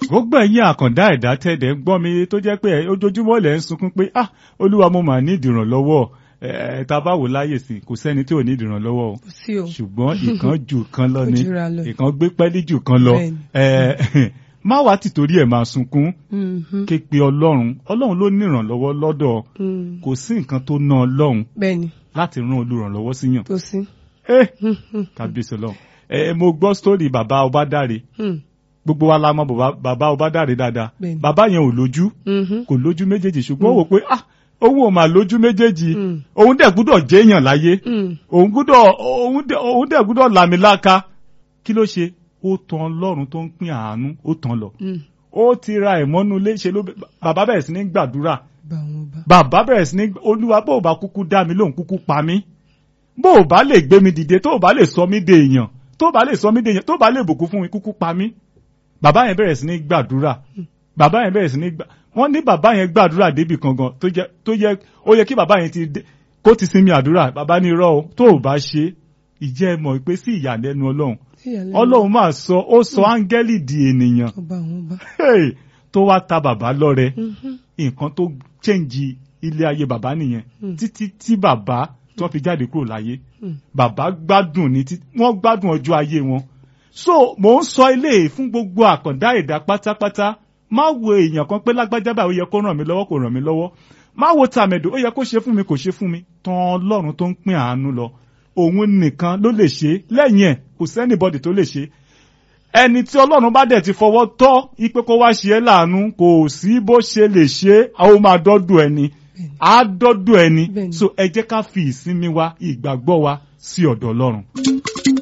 gbogbo ẹ̀yin àkàndá ẹ̀dá tẹ̀dẹ̀ ń gbọ́ mi tó jẹ́ pé ojoojúmọ́ lẹ̀ ń sunkún pé ah olúwa mo mà ní ìdìrànlọ́wọ́ ẹ̀ tá a bá wò láyè sí kò sẹ́ni tí ò ní ìdìrànlọ́wọ́ o kò sí o ṣùgbọ́n ìkan jù kan lọ ni Ó jura lọ. ìkan gbé pẹ́lí jù kan lọ Bẹ́ẹ̀ni. ẹ̀ má wàá tìtorí ẹ̀ máa sunkún Mhm. ké pe ọlọ́run ọlọ́run ló ní ìrànlọ́wọ́ lọ́dọ̀ Mm. kò sí nǹkan tó ná ọlọ́run bẹ́ẹ̀ni láti rán olùrànlọ́wọ́ síyàn kò sí. Eh, Mhm. kábíyèsí ọlọ́run ẹ mo gbọ́ sítórì bàbá ọbádáre Mm. gbogbo wa la mọ̀ bàbá- bàbá ọbádáre dáadáa Bẹ́ẹ̀ni. bàbá yẹn ò lójú Mhm. kò lójú méjèèjì ṣùgbọ́n ó wò pé ah òun ò mà lójú méjèèjì Mm. òun dẹ̀ gbúdọ̀ jẹ́yàn láyé Mm. òun gbúdọ̀ òun dẹ̀ òun dẹ̀ gbúdọ̀ làmìlaka kí ló ṣe ó tan ọlọ́run tó ń pín àánú ó tàn lọ Mm. ó ti ra ẹ̀mọ́nú léṣe ló bàbá bẹ̀rẹ̀ sí ní gbàdúrà bá wọn bá. bàbá bẹ̀rẹ̀ sí ní olúwa bó o bá kúkú dá mi lóhùn kúkú pa mí bó o bá lè gbé mi dìde tó o bá lè sọ mí de èèyàn tó o bá lè sọ mí de èèyàn tó o bá lè bùkún fún mi kúkú pa mí bàbá yẹn bẹ̀rẹ̀ sí ní gbàdúrà bàbá yẹn bẹ̀rẹ̀ sí ní gbà wọ́n ní bàbá yẹn gbàdúrà débì kan gan tó jẹ́ tó yẹ ó yẹ kí bàbá yẹn ti dé kó ti sinmi àdúrà bàbá ní irọ́ o tó o bá ṣe ìjẹ́ ẹ mọ̀ pé sí ìyàlẹ́nu ọlọ́run Ìyàlẹ́nu. ọlọ́run máa sọ ó sọ áńgẹ́lì di ènìyàn Ó bá wọn bá. Hey! tó wá ta bàbá lọ́rẹ Mhm. nǹkan tó chẹ́ǹjì ilé ayé bàbá nìyẹn Mm. títí tí bàbá tí wọ́n fi jáde kúrò láyé Mm. bàbá gbádùn ní tí wọ́n gbádùn ọjọ́ ayé wọn. so mò ń sọ ilé fún gbogbo àkàndá ẹ̀dá pátápátá má wo èèyàn kan pé lágbájá báyìí ó yẹ kó ràn mí lọ́wọ́ kó ràn mí lọ́wọ́ má wo tàmẹ̀dò ó yẹ kó ṣe fún mi kò ṣe fún mi tán ọlọ́run tó ń pín àánú lọ òun nìkan ló lè ṣe lẹ́yìn ẹ̀ kò sẹ́nìbọdì tó lè ṣe ẹni tí ọlọ́run bá dẹ̀ ti fọwọ́ tọ́ ipe kó wá ṣe é láàánú kò sí bó ṣe lè ṣe é a ó máa dọ́dọ̀ ẹni á dọ́dọ̀ ẹni Bẹ́ẹ̀ni. so ẹ jẹ́ ká fi ìsinmi wa ìgbàgbọ́ wa sí ọ̀dọ̀ ọlọ́run.